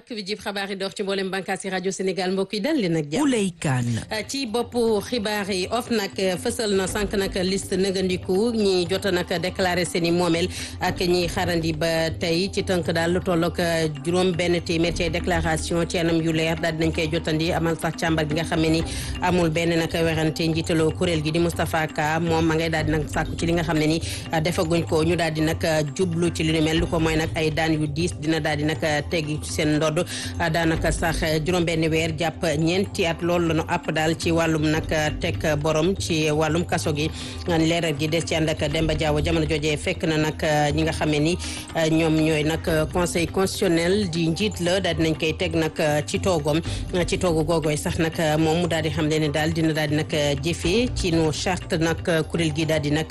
bàkk bi jib xabaar yi dox ci mboolem bànqaas yi rajo Sénégal mbokk yi dal leen ak jàmm. Ouley Kane. ci boppu xibaar yi of nag fësal na sànq nag liste nëgandiku ñi jot nag déclaré seen i moomeel ak ñi xarandi ba tey ci tënk daal lu toll ak juróom benn téeméer ci déclaration ci anam yu leer daal dinañ koy jotandi amal sax càmbar gi nga xam ne ni amul benn nag werante njiitaloo kuréel gi di Moustapha Ka moom ma ngay daal di nag sàkku ci li nga xam ne ni defaguñ ko ñu daal di nag jublu ci li nu mel lu ko mooy nag ay daan yu diis dina daal di nag teggi ci seen ndodd daanaka sax juróom-benn weer jàpp ñeenti at loolu la ñu àpp daal ci wàllum nag teg borom ci wàllum kaso gi leeral gi des ci ànd ak Demba Diaw jamono jooje fekk na nag ñi nga xamee ni ñoom ñooy nag conseil constitutionnel di njiit la daal dinañ koy teg nag ci toogom ci toogu googooy sax nag moom mu daal di xam le ne daal dina daal di nag jëfee ci nu charte nag kuréel gi daal di nag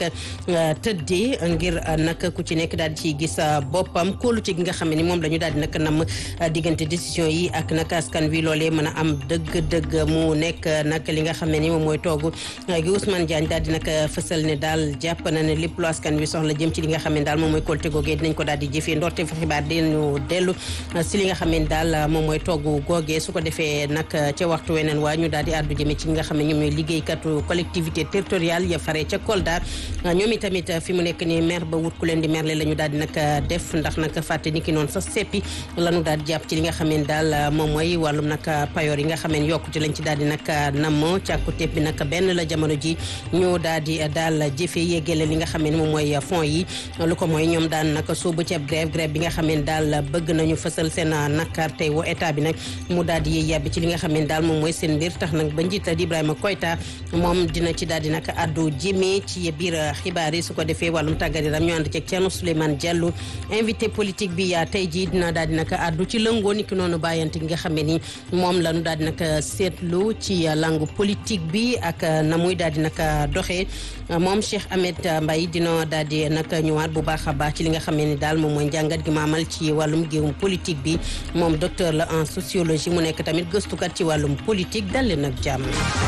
tëddee ngir nag ku ci nekk daal di ciy gis boppam kóolu ci gi nga xam ne ni moom la ñu daal di nag nam diggante décision yi ak nag askan wi loolee mën a am dëgg-dëgg mu nekk nag li nga xam ne ni moom mooy toogu gi Ousmane Diagne daal di nag fësal ne daal jàpp na ne lépp lu askan wi soxla jëm ci li nga xam ne daal moom mooy kóolute googee dinañ ko daal di jëfee ndorte fa xibaar dinañu dellu si li nga xam ne daal moom mooy toogu googee su ko defee nag ca waxtu weneen waa ñu daal di àddu jëme ci ñi nga xam ne ñoom ñooy liggéeykatu collectivité territoriale ya fare ca Kolda ñoom itamit fi mu nekk ni maire ba wut ku leen di merle la ñu daal di nag def ndax nag fàtte ni ki noonu sax seppi lanu daal di jàpp ci li nga xam ne daal moom mooy wàllum nag payoor yi nga xam ne yokkute lañ ci daal di nag namm càkkute bi nag benn la jamono ji ñu daal di daal jëfe yéegale li nga xam ne moom mooy fonds yi lu ko mooy ñoom daan nag soobu ceeb grève grève bi nga xam ne daal bëgg nañu fësal seen nakar tey wo état bi nag mu daal di yéey yàbbi ci li nga xam ne daal moom mooy seen mbir tax nag ba njiit la di Ibrahima Koyta moom dina ci daal di nag addu jëmee ci biir xibaar yi su ko defee wàllum tàggat yaram ñu ànd ceeg Thierno Souleymane Diallo invité politique bi yaa tey jii dina daal di nag addu ci lëngoo ni ki noonu bàyyante gi nga xam ne ni moom la ñu daal di nag seetlu ci langue politique bi ak na muy daal di nag doxee moom Cheikh Ahmed Mbaye dina daal di nag ñëwaat bu baax a baax ci li nga xam ne ni daal moom mooy njàngat gi ma amal ci wàllum géewum politique bi moom docteur la en sociologie mu nekk tamit gëstukat ci wàllum politique dal leen ak jàmm.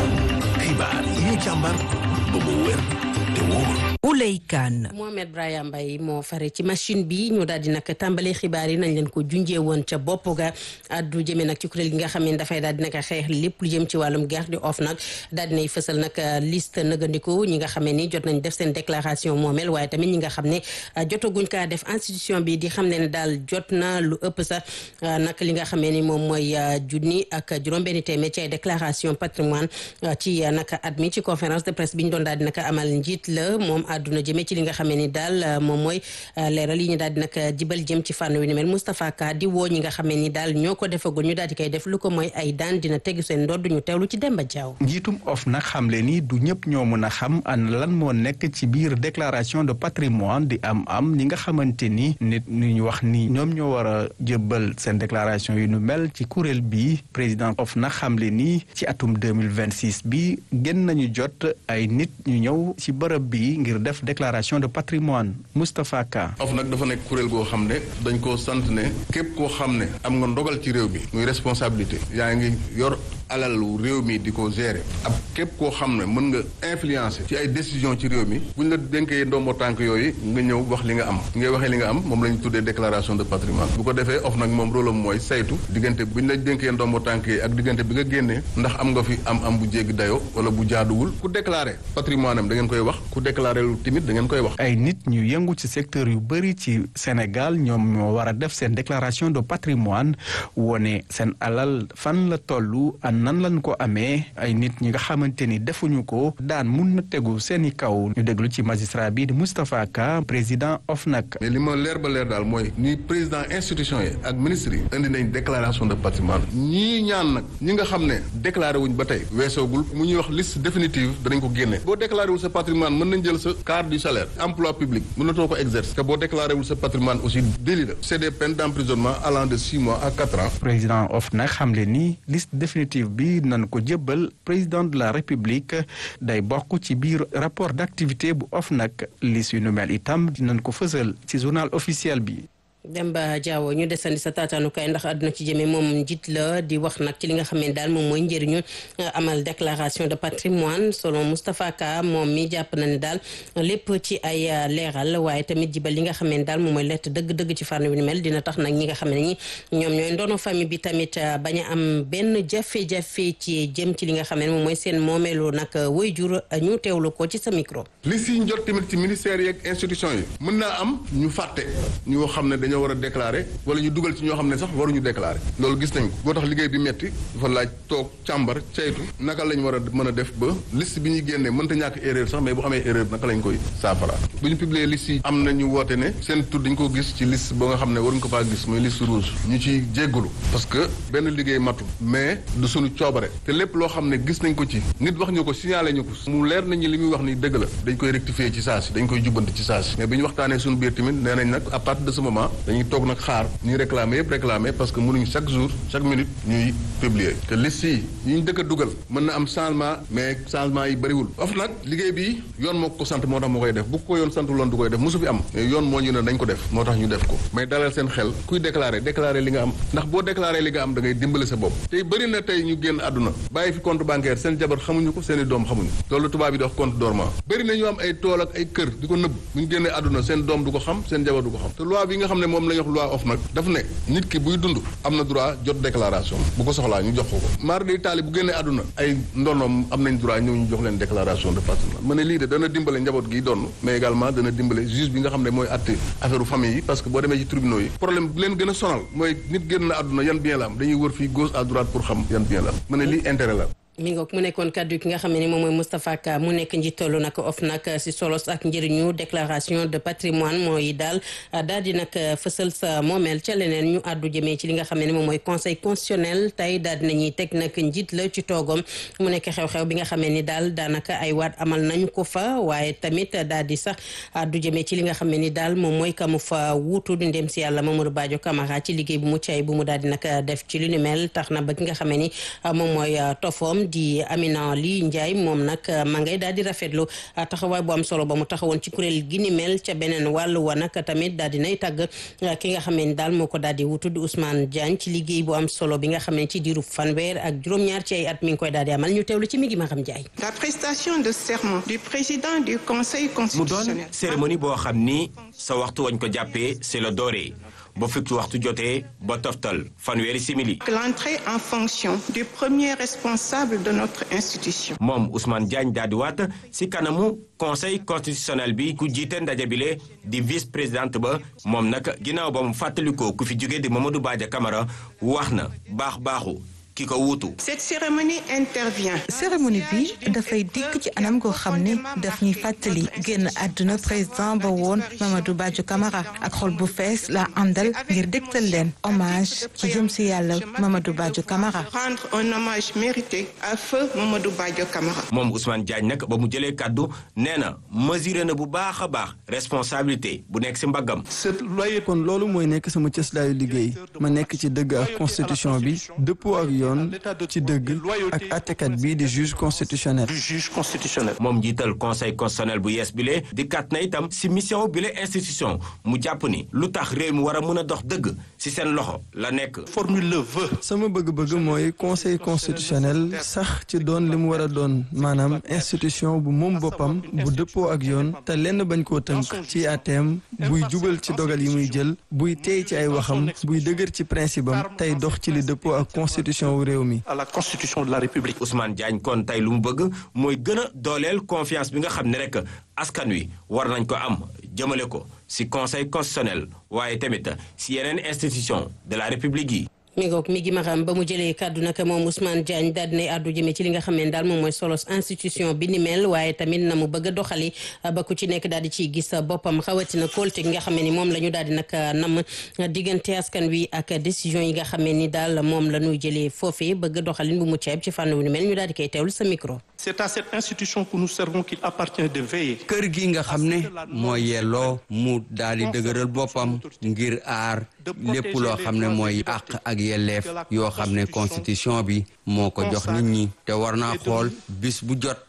xibaar yi ñu càmbar ba mu wér te wóor. Ouley Kane. Mohamed Brahima Mbaye moo fare ci machine bi ñu daal di nag tàmbalee xibaar yi nañ leen ko junjee woon ca bopp ga addu jëmee nag ci kuréel gi nga xam ne dafay daal di nag xeex lépp lu jëm ci wàllum guerre di off nag daal dinay fësal nag liste nëgandiku ñi nga xam ne ni jot nañ def seen déclaration moomel waaye tamit ñi nga xam ne jotaguñ kaa def institution bi di xam ne ne daal jot na lu ëpp sax nag li nga xam ne ni moom mooy junni ak juróom-benni téeméer ci ay déclaration patrimoine ci nag at mi ci conférence de presse bi ñu doon daal di nag amal njiit la moom àdduna jëmee ci li nga xamee ni daal moom mooy leeral yi ñu daal di nag jibal jëm ci fànn wi ni mel Moustapha Ka di woo ñi nga xamee ni daal ñoo ko defagul ñu daal di koy def lu ko mooy ay daan dina tegu seen ndodd ñu teewlu ci Demba Diaw njiitum of nag xamle ni du ñëpp ñoo mën a xam an lan moo nekk ci biir déclaration de patrimoine di am am ñi nga xamante ni nit ñu ñu wax ni ñoom ñoo war a jëbbal seen déclaration yu nu mel ci kuréel bi président of nag xamle ni ci atum 2026 bi gën nañu jot ay nit ñu ñëw ci bërëb bi ngir def déclaration de patrimoine Moustapha Ka. of nag dafa nekk kuréel goo xam ne dañ koo sant ne képp koo xam ne am nga ndogal ci réew mi muy responsabilité yaa ngi yor alalu réew mi di ko gérer ab képp koo xam ne mën nga influencer ci ay décision ci réew mi buñ la dénkee ndombo tànk yooyu nga ñëw wax li nga am ngay waxee li nga am moom la ñu tuddee déclaration de patrimoine bu ko defee of nag moom rôle am mooy saytu diggante buñ la dénkee ndombo tànk yi ak diggante bi nga génnee ndax am nga fi am am bu jéggi dayo wala bu jaaduwul ku déclaré patrimoine am da ngeen koy wax ku déclaré lu timit da ngeen koy wax ay nit ñu yëngu ci secteur yu bëri ci Sénégal ñoom ñoo war a def seen déclaration de patrimoine wone seen alal fan la tollu nan lañ ko amee ay nit ñi nga xamante ni defuñu ko daan mun na tegu seeni kaw ñu déglu ci magistrat bi di Moustapha Ka président OFNAC. mais li ma leer ba leer daal mooy ni président institution yi ak ministre yi indi nañ déclaration de patrimoine ñii ñaan nag ñi nga xam ne déclaré wuñ ba tey weesoogul mu ñuy wax liste définitive danañ ko génne boo déclaré wul sa patrimoine mën nañ jël sa carte du salaire emploi public mënatoo ko exercer te boo déclaré wul sa patrimoine aussi délit la c'est des peines d'emprisonnement allant de six mois à quatre ans. président OFNAC xamle ni liste définitive bi nan ko jébbal président de la république day bokk ci biir rapport d'activité bu OFNAC liste yu nu mel itam dinañ ko fësal ci journal officiel bi. Demba Diawo ñu desandi sa taataanukaay ndax àdduna ci jëmee moom njiit la di wax nag ci li nga xam ne daal moom mooy njëriñu amal déclaration de patrimoine selon Moustapha Ka moom mi jàpp na ne daal lépp ci ay leeral waaye tamit jibal li nga xam ne daal moom mooy lett dëgg-dëgg ci fànn wi ni mel dina tax nag ñi nga xam ne ñi ñoom ñooy ndono famille bi tamit bañ a am benn jafe-jafe ci jëm ci li nga xam ne moom mooy seen moomeelu nag waajur ñu teewlu ko ci sa micro. li si jot tamit ci ministère yeeg institution yi mën naa am ñu fàtte ñoo xam ne dañoo war a déclarer wala ñu dugal ci ñoo xam ne sax waruñu déclarer loolu gis nañ ko boo tax liggéey bi metti dafa laaj toog càmbar ceytu naka lañ war a mën a def ba liste bi ñuy génnee mënta ñàkk erreur sax mais bu amee erreur naka lañ koy saafara bu ñu publier liste yi am na ñu woote ne seen tur dañ ko gis ci liste ba nga xam ne waruñ ko faa gis muy liste rouge ñu ci jéggalu parce que benn liggéey matul mais du suñu coobare te lépp loo xam ne gis nañ ko ci nit wax ñu ko signalé ñu ko mu leer nañu li muy wax ni dëgg la dañ koy rectifier ci saa si dañ koy jubbanti ci saa si mais bi ñu waxtaanee suñu biir tamit nee nañ nag à partir de ce moment dañuy toog nag xaar ñuy réclamer yëpp réclamer parce que mënuñu chaque jour chaque minute ñuy publier te liste yi yi ñu dëkk a dugal mën na am changement mais changement yi bëriwul of nag liggéey bi yoon moo ko sant moo tax moo koy def bu ko yoon santu loon du koy def mosu fi am mais yoon moo ñu ne dañ ko def moo tax ñu def ko mais dalal seen xel kuy déclarer déclarer li nga am ndax boo déclarer li nga am da ngay dimbale sa bopp tey bëri na tey ñu génn àdduna bàyyi fi compte bancaire seen jabar xamuñu ko seen i doom xamuñu loolu tubaab bi di wax compte dormant bëri na ñu am ay tool ak ay kër di ko nëbb bu ñu génnee àdduna seen doom du ko xam seen jabar du ko xam te loi bi nga xam ne moom la ñu wax loi of nag daf ne nit ki buy dund am na droit jot déclaration bu ko soxlaa ñu jox ko ko maar day taali bu génnee àdduna ay ndonoom am nañ droit ñëw ñu jox leen déclaration de patrimoine ma ne lii de dana dimbale njaboot gi donn mais également dana dimbale juge bi nga xam ne mooy atte affaire famille yi parce que boo demee ci tribunaux yi problème bu leen gën a sonal mooy nit génn na àdduna yan bien la am dañuy wër fii gauche à droite pour xam yan bien la am ma ne lii intérêt la mi ngoog mu nekkoon kaddu ki nga xam ne moom mooy Moustapha Ka mu nekk njiitalu nag OFNAC si solos ak njëriñu déclaration de patrimoine mooy daal daal di nag fësal sa moomeel ca leneen ñu àddu jëmee ci li nga xam ne moom mooy conseil constitutionnel tey daal di nañuy teg nag njiit la ci toogam mu nekk xew-xew bi nga xam ni daal daanaka ay waat amal nañu ko fa waaye tamit daal di sax àddu jëmee ci li nga xam ne ni daal moom mooy kamu fa wuutu di ndem si yàlla Mamadou Badio Camara ci liggéey bu mu caay bu mu daal di nag def ci lu ni mel tax na ba ki nga xam ne ni moom mooy tofoom di Amina Ly Ndiaye moom nag ma ngay daal di rafetlu taxawaay bu am solo ba mu taxawoon ci kuréel gi ni mel ca beneen wàllu wa nag tamit daal di nay tàgg ki nga xam ne daal moo ko daal di wutu di Ousmane Diagne ci liggéey bu am solo bi nga xam ne ci diiru fanweer ak juróom-ñaar ci ay at mi ngi koy daal di amal ñu teewlu ci mi ngi ma xam Ndiaye. La prestation de serment du président du conseil mu constitutionnel. doon cérémonie boo xam ni sa waxtu wañ ko jàppee c'est le doré ba fukki waxtu jotee ba toftal fanweeri simili. L'entrée en fonction du premier responsable de notre institution. moom Ousmane Diagne daal di waat si kanamu conseil constitutionnel bi ku jiite ndaje bile di vice présidente ba moom nag ginnaaw ba mu fàttalikoo ku fi jóge di Mamadou Badia Camara wax na baax baaxu ki ko wuutu. Cette cérémonie intervient. cérémonie bi dafay dikk ci anam goo xam ne daf ñuy fàttali génn àdduna président ba woon Mamadou Badio Camara ak xol bu fees la àndal ngir dégtal leen hommage ci jëm si yàlla Mamadou Badio Camara. Rendre un hommage mérité à feu Mamadou Badio Camara. moom Ousmane Diagne nag ba mu jëlee kàddu nee na mesuré na bu baax a baax responsabilité bu nekk si mbaggam. kon loolu mooy nekk sama cëslaayu liggéey ma nekk ci dëgg ak constitution bi dëppoo ak yoon ci dëgg ak àttekat bi di juge constitutionnel. moom njiital conseil constitutionnel bu yees bile di kat na itam si mission bile institution mu jàpp ni lu tax réew mi war a mën a dox dëgg si seen loxo la nekk. sama bëgg-bëgg mooy conseil constitutionnel sax ci doon li mu war a doon maanaam institution bu moom boppam bu dëppoo ak yoon te lenn bañ koo tënk ci àtteem buy jubal ci dogal yi muy jël buy teey ci ay waxam buy dëgër ci principe am tey dox ci li dëppoo ak constitution wu réew mi. à la constitution de la République. Ousmane Diagne kon tey lu mu bëgg mooy gën a dooleel confiance bi nga xam ne rek askan wi war nañ ko am jëmale ko si conseil constitutionnel waaye tamit si yeneen institution de la république yi. mi ngoog mi gi ma xam ba mu jëlee kàddu nag moom Ousmane Diagne daal dinay àddu jëmee ci li nga xam ne daal moom mooy solos institution bi ni mel waaye tamit na mu bëgg a doxali ba ku ci nekk daal di ciy gis boppam xawatina kóolte gi nga xam ne ni moom la ñu daal di nag nam diggante askan wi ak décision yi nga xam ne ni daal moom la ñuy jëlee foofee bëgg doxalin bu mu ceeb ci fànn wu ni mel ñu daal di koy teewlu sa micro. C'est à cette institution que nous servons qu'il appartient de veiller. kër gi nga xam ne mooy yelloo mu daal di dëgëral boppam ngir aar lépp loo xam ne mooy àq ak yelleef yoo xam ne constitution bi moo ko jox nit ñi te war naa xool bis bu jot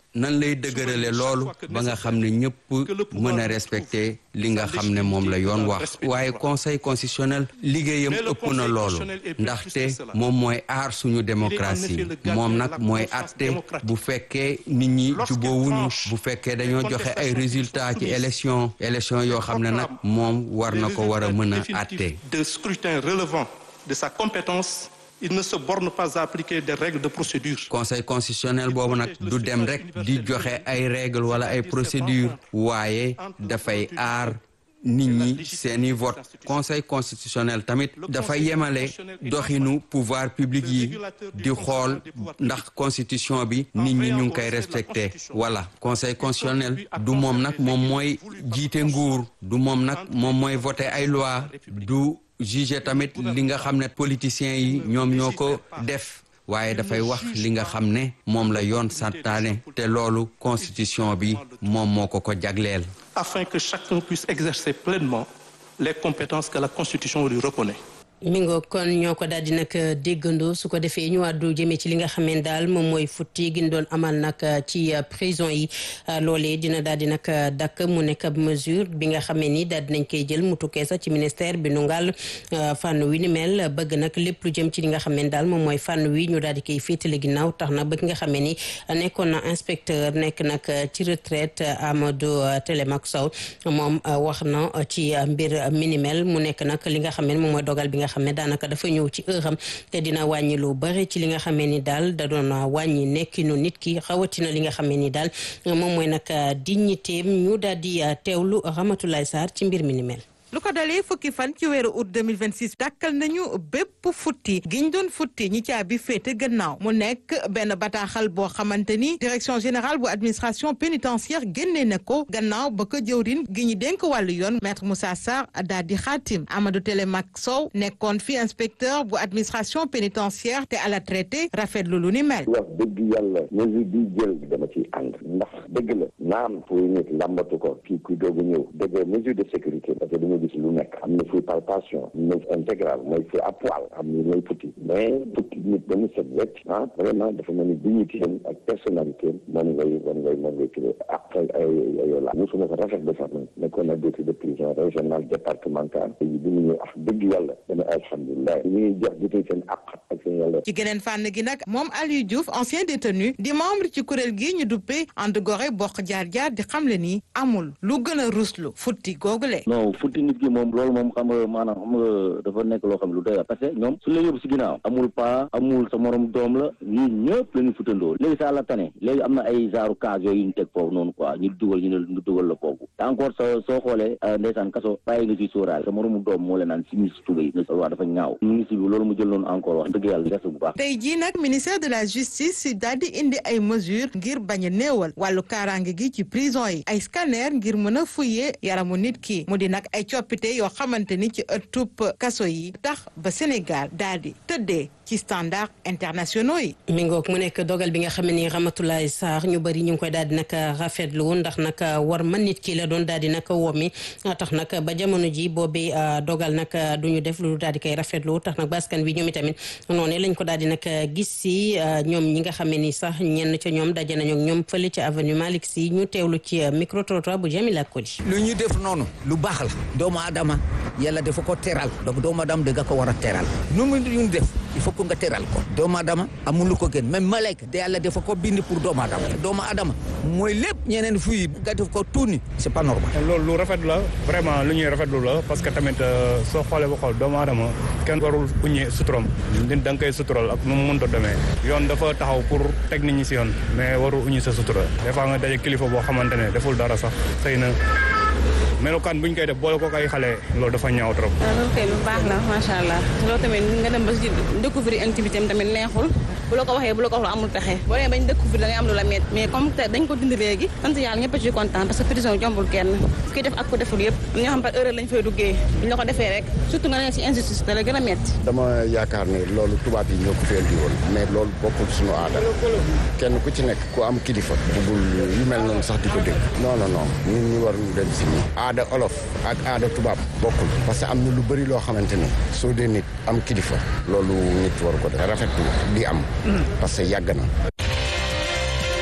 nan lay dëgërale loolu ba nga xam ne ñëpp mën a respecter li nga xam ne moom la yoon wax waaye conseil constitutionnel liggéeyam ëpp na loolu ndaxte moom mooy aar suñu démocratie moom nag mooy atte bu fekkee nit ñi jubóowuñu bu fekkee dañoo joxe ay résultats ci élection élection yoo xam ne nag moom war na ko war a mën a atte de scrutin relevant de sa compétence il ne se borne pas à appliquer des règles de procédure. conseil constitutionnel boobu nag du dem rek di joxe ay règles wala ay procédures waaye dafay aar nit ñi seeni vote conseil constitutionnel tamit dafa yemale doxinu pouvoir public yi di xool ndax constitution bi nit ñi ñu ngi koy respecté voilà conseil constitutionnel du moom nag moom mooy jiite nguur du moom nag moom mooy voté ay loi du juge tamit li nga xam ne politiciens yi ñoom ñoo ko def waaye dafay wax li nga xam ne moom la yoon santaane te loolu constitution bi moom moo ko ko jagleel afin que chacun puisse exercer pleinement les compétences que la constitution lui reconnaît mi ngo kon ñoo ko daal di nag déggandoo su ko defee ñu àddu jëmee ci li nga xamee daal moom mooy futti gi ñu doon amal nag ci prison yi loolee dina daal di nag dakk mu nekk ab mesure bi nga xamee ni daal dinañ koy jël mu tukkee sax ci ministère bi nu ngal fànn wi ni mel bëgg nag lépp lu jëm ci li nga xamee daal moom mooy fànn wi ñu daal di koy féetale ginnaaw tax na ba ki nga xamee ni nekkoon na inspecteur nekk nag ci retraite Amadou Télémac Sow moom wax na ci mbir mi ni mel mu nekk nag li nga xamee moom mooy dogal bi nga xam ne daanaka dafa ñëw ci heure am te dina wàññi lu bëri ci li nga xamee ni daal da doon wàññi nekkinu nit ki xawatina li nga xamee ni daal moom mooy nag dignitéem ñu daal di teewlu Ramatoulaye Sarr ci mbir mi ni mel. lu ko dalee fukki fan ci weeru août 2026 dàkkal nañu bépp futti giñ doon futti ñi caabi féete gannaaw mu nekk benn bataaxal boo xamante ni direction générale bu administration pénitentiaire génnee na ko gannaaw ba ko jëwrin gi ñu dénk wàllu yoon maître Moussa Sarr daal di xaatim Amadou Télémac Sow nekkoon fi inspecteur bu administration pénitentiaire te à la traité rafetlu lu ni mel. wax dëgg yàlla mesure bi jël dama ciy ànd ndax dëgg la naam pour nit làmbatu ko kii kuy doog a ñëw dëgg mesure de sécurité parce que gis lu nekk am na fuy palpation am na intégral mooy fuy à poil am na mooy futti mais futti nit ba mu set wecc ah vraiment dafa mel ni dignité am ak personnalité am moom ngay moom ngay moom ngay tuddee ak ay ay la mosuma ko rafet ba sax man nekkoon na directeur de prison régional départemental yi bi mu ñëw ak dëgg yàlla dana alhamdulilah ñu ngi jox jotee seen àq ak seen yàlla ci geneen fànn gi nag moom Aliou Diouf ancien détenu di membre ci kuréel gi ñu duppee ànd gore bokk jaar-jaar di xamle ni amul lu gën a ruslu futti googule non futti nit ki moom loolu moom xam nga maanaam xam nga dafa nekk loo xam ne lu doy la parce que ñoom suñu la yóbbu si ginnaaw amul paa amul sa morom doom la ñii ñëpp la ñu futandoo léegi sa la tane léegi am na ay genre cas yooyu ñu teg foofu noonu quoi ñu dugal ñu ne ñu dugal la foofu te encore sa soo xoolee ndeysaan kaso bàyyi nga ciy sóoraale sa moromu doom moo la naan si mis tubéy nga waa dafa ñaaw ministre bi loolu mu jël noonu encore wax dëgg yàlla des bu baax tey jii nag ministère de la justice daal di indi ay mesures ngir bañ a néewal wàllu kaaraange gi ci prison yi ay scanner ngir mën a fuyee yaramu nit ki mu di nag ay coppite yoo xamante ni ci ëttub kaso yi tax ba Sénégal daal di tëddee ci standard internationaux yi. mi ngoog mu nekk dogal bi nga xam ne ni Ramatoulaye Sarr ñu bëri ñu ngi koy daal di nag rafetlu ndax nag war man nit ki la doon daal di nag wommi tax nag ba jamono ji boobee dogal nag du ñu def lu daal di koy rafetlu tax nag baskan bi ñoom itamit noonu lañ ko daal di nag gis si ñoom ñi nga xam ne ni sax ñenn ca ñoom daje nañu ak ñoom fële ci avenue Malick Sy ñu teewlu ci micro trottoir bu Jamila Koli. lu ñu def noonu lu baax la doomu aadama yàlla dafa ko teral donc doomu aadama da nga ko war a teral nu mu ñu def il faut que nga teral ko doomu aadama amul lu ko gën même malayka da yàlla dafa ko bind pour doomu aadama doomu aadama mooy lépp ñeneen fii nga def ko tuuni c'est pas normal. loolu lu rafet la vraiment lu ñuy rafetlu la parce que tamit soo xoolee ba xool doomu aadama kenn warul uñee suturam nit da nga koy sutural ak nu mu mënta demee yoon dafa taxaw pour teg nit ñi si yoon mais waru uñi sa sutura des fois nga daje kilifa boo xamante ne deful dara sax xëy na melokaan bu ñu koy def boole ko kay xale loolu dafa ñaaw trop. loolu kay lu baax la macha allah loolu tamit nga dem ba si découvrir intimité am tamit neexul bu la ko waxee bu la ko wax amul pexe boo demee bañ découvrir da ngay am lu la met mais comme dañ ko dindi léegi sant yàlla ñëpp a ci kontaan parce que prison jombul kenn kuy def ak ko deful yëpp ñi nga xam par erreur lañ fay duggee bu ñu la ko defee rek surtout nga nekk si injustice da la gën a metti dama yaakaar ne loolu tubaab yi ñoo ko fi indi woon mais loolu bokkul suñu aada kenn ku ci nekk ku am kilifa bugul yu mel noonu sax di ko dégg non non non ñun ñu war ñu dem si nii aada olof ak aada tubaab bokkul parce que am na lu bëri loo xamante ne soo dee nit am kilifa loolu nit war ko def rafetlu di am parce que yàgg na rajo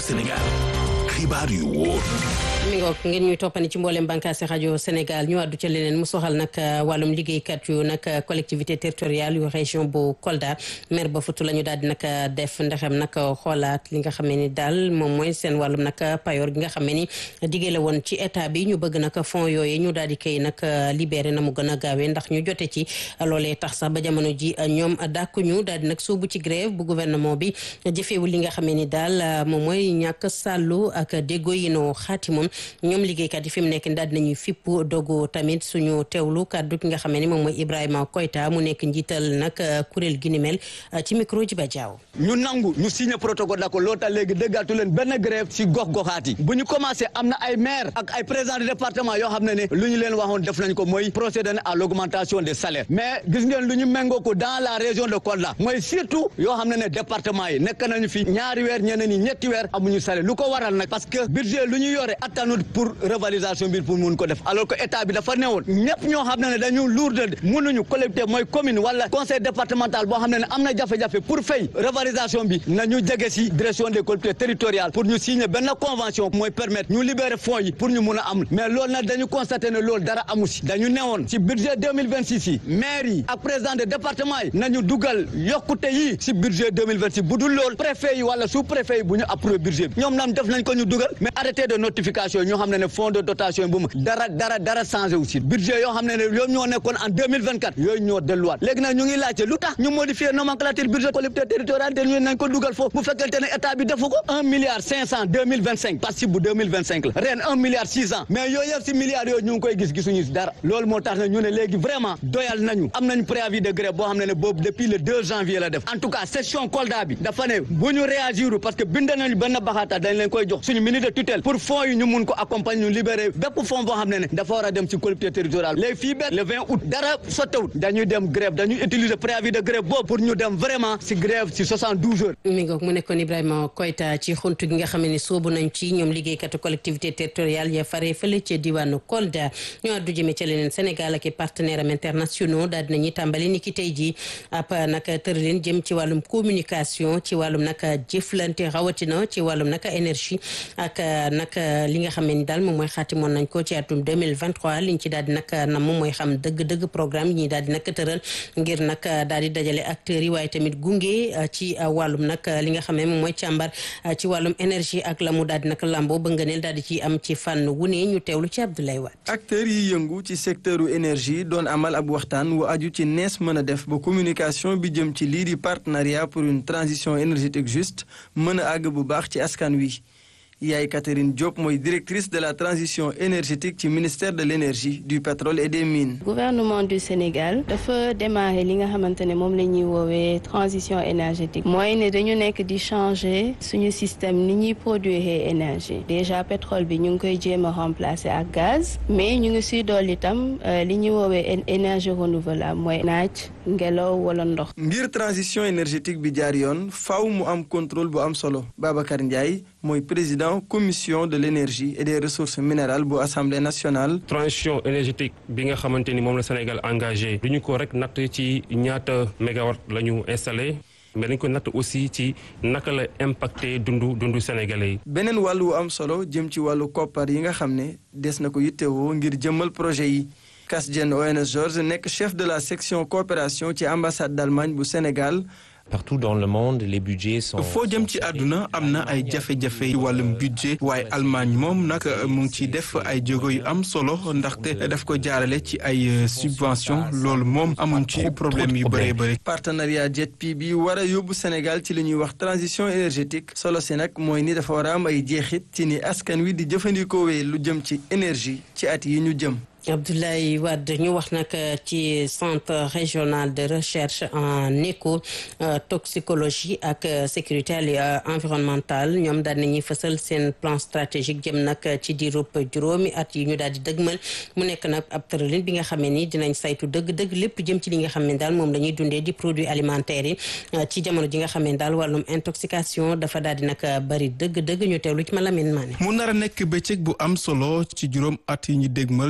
Sénégal xibaar yu wóor mi ngoog ngeen ñuy toppani ci mboolem bànqaasi rajo Sénégal ñu àddu ca leneen mu soxal nag wàllum liggéeykat yu nag collectivité territoriale yu région bu Kolda maire ba futu la ñu daal di nag def ndaxam nag xoolaat li nga xam ne ni daal moom mooy seen wàllum nag payoor gi nga xam ne ni diggee la woon ci état bi ñu bëgg nag fonds yooyu ñu daal di koy nag libéré na mu gën a gaawee ndax ñu jote ci loolee tax sax ba jamono ji ñoom dàkkuñu daal di nag soobu ci grève bu gouvernement bi jëfeewul li nga xam ne ni daal moom mooy ñàkk sàllu ak déggoo yi noo xaatimoon ñoom liggéeykat yi fi mu nekk daal dinañuy fipp dogu tamit suñu teewlu kàddu ki nga xam ne moom mooy Ibrahima Koyta mu nekk njiital nag kuréel gi ni mel ci micro ji ba jaaw ñu nangu ñu signé protocole d'accord loolu tax léegi déggaatu leen benn grève si gox goxaat yi bu ñu commencé am na ay maire ak ay président de département yoo xam ne ne lu ñu leen waxoon def nañ ko mooy procéder à l'augmentation des salaires mais gis ngeen lu ñu méngoo ko dans la région de Kolda mooy surtout yoo xam ne ne département yi nekk nañu fi ñaari weer ñeneen ñi ñetti weer amuñu salaire lu ko waral nag parce que budget lu ñu yore attanut pour revalorisation bi pour mun ko def alors que état bi dafa newoon ñëpp ñoo xam ne ne dañu lourde mënuñu collectivité mooy commune wala conseil départemental boo xam ne ne am na jafe-jafe pour fay revalorisation bi nañu jege si direction des collectivités territoriales pour ñu signer benn convention mooy permettre ñu libérer fonds yi pour ñu mun a am mais loolu nag dañu constaté ne loolu dara amu si dañu newoon si budget 2026 yi maire yi ak président de département yi nañu dugal yokkute yi si budget 2026 bu dul loolu préfet yi wala sous préfet yi bu ñu approuvé budget bi ñoom nam def nañ ko ñu dugal mais arrêté de notification ñoo xam ne ne fonds de dotation bu mu dara dara dara changé aussi budget yoo xam ne ne yooyu ñoo nekkoon en 2024 yooyu ñoo delluwaat léegi nag ñu ngi laajte lu tax ñu modifier nomenclature budget collectivité territoriale te ñu nañ ko dugal foofu bu fekkente ne état bi defu ko un milliard cinq cent deux mille vingt cinq participe bu deux mille vingt cinq la ren un milliard six cent mais yooyu yëpp si milliards yooyu ñu ngi koy gis gisuñu si dara loolu moo tax ne ñu ne léegi vraiment doyal nañu am nañ préavis de grève boo xam ne ne boobu depuis le 2 janvier la def en tout cas session Kolda bi dafa ne bu ñu réagir parce que bind nañu benn baxaata dañ leen koy jox suñu ministre de tutelle pour fonds yi ñu mun ko accompagner ñu libérer bépp fonds boo xam ne ne dafa war a dem ci collectivité territoriale léegi fii ba le 20 août dara sottewut dañuy dem grève dañuy utiliser préavis de grève boobu pour ñu dem vraiment si grève si 72 heures mi ngoog mu nekkoon Ibrahima Koyta ci xuntu gi nga xam ne soobu nañ ci ñoom liggéeykatu collectivité territoriale ya fare fële ca diwaanu Kolda ñu àddu jëme ca leneen Sénégal ak i partenaires am internationaux daal dinañuy tàmbali ni ki tey jii ab nag tëralin jëm ci wàllum communication ci wàllum nag jëflante rawatina ci wàllum nag énergie ak nag li nga xam ne ni daal moom mooy xaatimoon nañ ko ci atum 2023 liñ ci daal di nag nam moom mooy xam dëgg-dëgg programme yi ñuy daal di nag tëral ngir nag daal di dajale acteurs yi waaye tamit gunge ci wàllum nag li nga xam ne moom mooy càmbar ci wàllum énergie ak la mu daal di nag lambo ba ngëneel daal di ci am ci fànn wu ne ñu teewlu ci Abdoulaye Wade acteurs yi yëngu ci secteuru énergie doon amal ab waxtaan wu aju ci nees mën a def ba communication bi jëm ci lii di partenariat pour une transition énergétique juste mën a àgg bu baax ci askan wi Yaay Catherine Diop mooy directrice de la transition énergétique ci ministère de l'énergie du pétrole et des mines. gouvernement du Sénégal dafa démarrer li nga xamante ne moom la ñuy woowee transition énergétique mooy ne dañu nekk di changer suñu système ni ñuy produire énergie déjà pétrole bi ñu ngi koy jéem a remplacer ak gaz mais ñu ngi siy dolli itam li ñuy woowee énergie renouvelable mooy naaj ngelaw wala ndox. ngir transition énergétique bi jaar yoon faaw mu am contrôle bu am solo Babacar Ndiaye mooy président. commission de l'énergie et des ressources minérales bu assemblée nationale. transition énergétique bi nga xamante ni moom la Sénégal engagé du ñu ko rek natt ci ñaata mégawatt la ñu installé mais dañ ko natt aussi ci naka la impacté dundu dundu sénégalais yi. beneen wàll wu am solo jëm ci wàllu koppar yi nga xam ne des na ko yittewoo ngir jëmmal projet yi. Kasjen ONS Georges nekk chef de la section coopération ci ambassade d'Allemagne bu Sénégal. partout dans le monde les budgets sont. foo jëm ci àdduna am na ay jafe-jafe ci wàllum budget waaye Allemagne moom nag mu ngi ciy def ay jéego yu am solo ndaxte daf ko jaarale ci ay subvention loolu moom amuñ ci problème yu bëree bëri. partenariat JETP bi war a yóbbu Sénégal ci li ñuy wax transition énergétique solo si nag mooy ni dafa war a am ay jeexit ci ni askan wi di jëfandikoo lu jëm ci énergie ci at yi ñu jëm. Abdoulaye Wade ñu wax nag ci centre régional de recherche en éco toxicologie ak sécurité environnementale ñoom daal nañuy fësal seen plan stratégique jëm nag ci diirub juróomi at yi ñu daal di dëgmal mu nekk nag ab tëralin bi nga xamee ni dinañ saytu dëgg-dëgg lépp jëm ci li nga xam ne daal moom la ñuy dundee di produits alimentaires yi ci jamono ji nga xam ne daal wàllum intoxication dafa daal di nag bari dëgg-dëgg ñu teewlu ci ma Lamine Mané. mu nar a nekk bëccëg bu am solo ci juróom at yi ñu dégmal ci doxal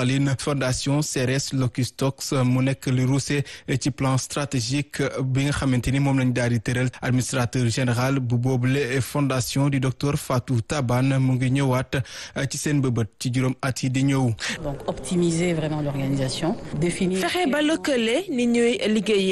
doxalin fondation CRS Locustox mu nekk lu ruuse ci plan stratégique bi nga xamante ni moom lañ daal di tëral administrateur général bu boobule fondation di docteur Fatou Taban mu ngi ñëwaat ci seen bëbët ci juróom at yi di ñëw. donc optimiser vraiment l'organisation définir. fexe ba lëkkale ni ñuy liggéeyee